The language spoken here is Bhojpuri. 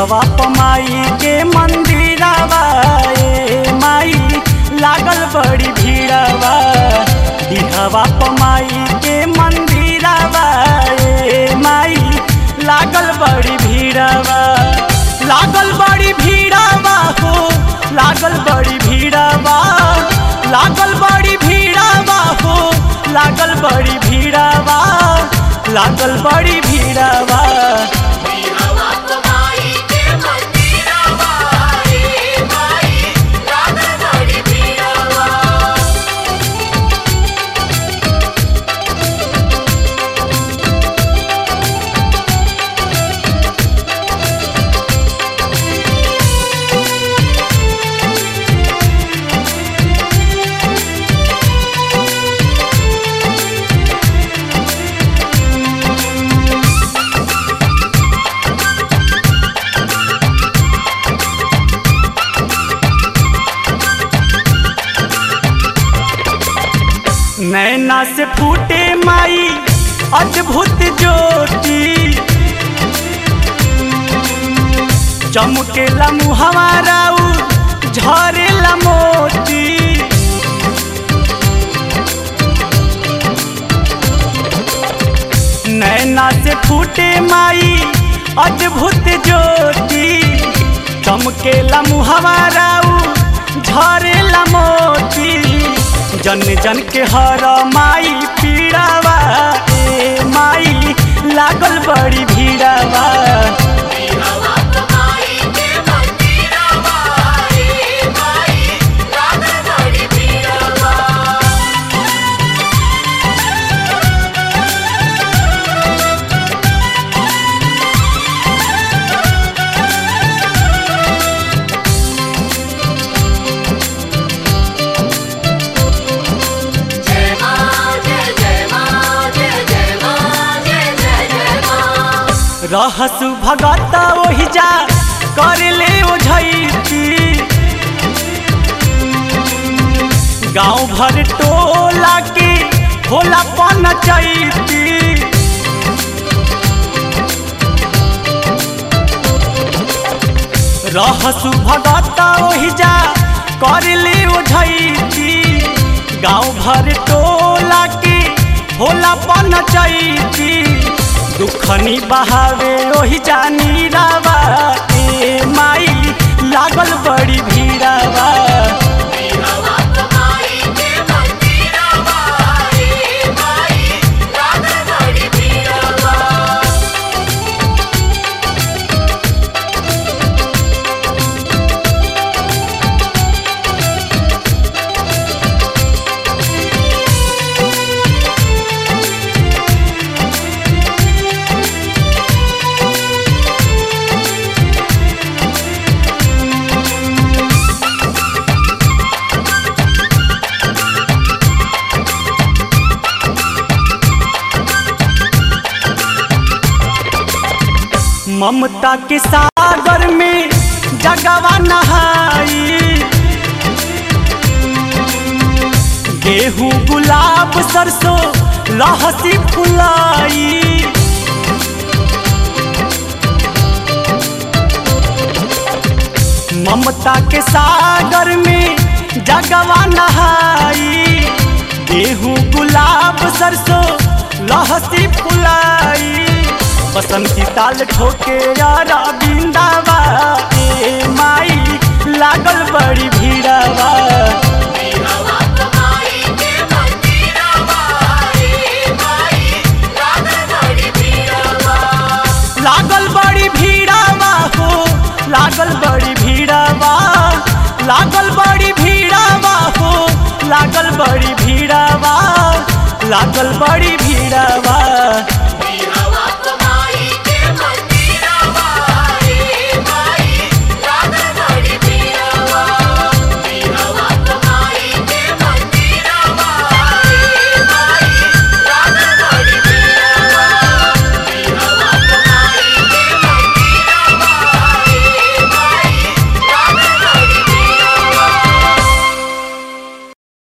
हवा पमाई के मंदिरवा ए माई लागल बड़ी भीड़वा हवा पमाई के मंदिरवा ए माई लागल बड़ी भीड़वा लागल बड़ी भीड़वा हो लागल बड़ी भीड़वा लागल बड़ी भीड़वा हो लागल बड़ी भीड़वा लागल बड़ी भीड़वा हवा कमाई के मंदिरवा रे माई लागल बड़ी भीड़वा नैना से फूटे माई अद्भुत ज्योति चमकेला मुहवारा झरेला मोती नैना से फूटे माई अद्भुत ज्योति चमकेला मुहवारा झरेला मोती जन जन के हर माई पीड़ावा ए माई लागल बड़ी भीड़ावा हवा कमाई के मंदिरवा रे माई लागल बड़ी भीड़वा जय मां जय जय मां जय जय मां जय जय जय मां रहसु भगत ओहि जा कर ले ओझैती गांव भर टोला के होला पन चैती रहसु भगत ओहि जा कर ले ओझैती गांव भर टोला के होला पन चैती दुखनी बहावे ओहि जानी रावा ए माई लागल बड़ी भीड़ावा हवा कमाई के मंदिरवा रे माई लागल बड़ी भीड़वा ममता के सागर में जगवा नहाई गेहूं गुलाब सरसों लहसी फुलाई ममता के सागर में जगवा नहाई गेहूं गुलाब सरसों लहसी फुलाई बसंती ताल ठोके यारा बिंदावा ए माई लागल बड़ी भीड़ावा हवा कमाई के मंदिरवा रे माई लागल बड़ी भीड़वा लागल बड़ी भीड़ावा हो लागल बड़ी भीड़ावा लागल बड़ी भीड़ावा हो लागल बड़ी भीड़ावा लागल बड़ी भीड़ावा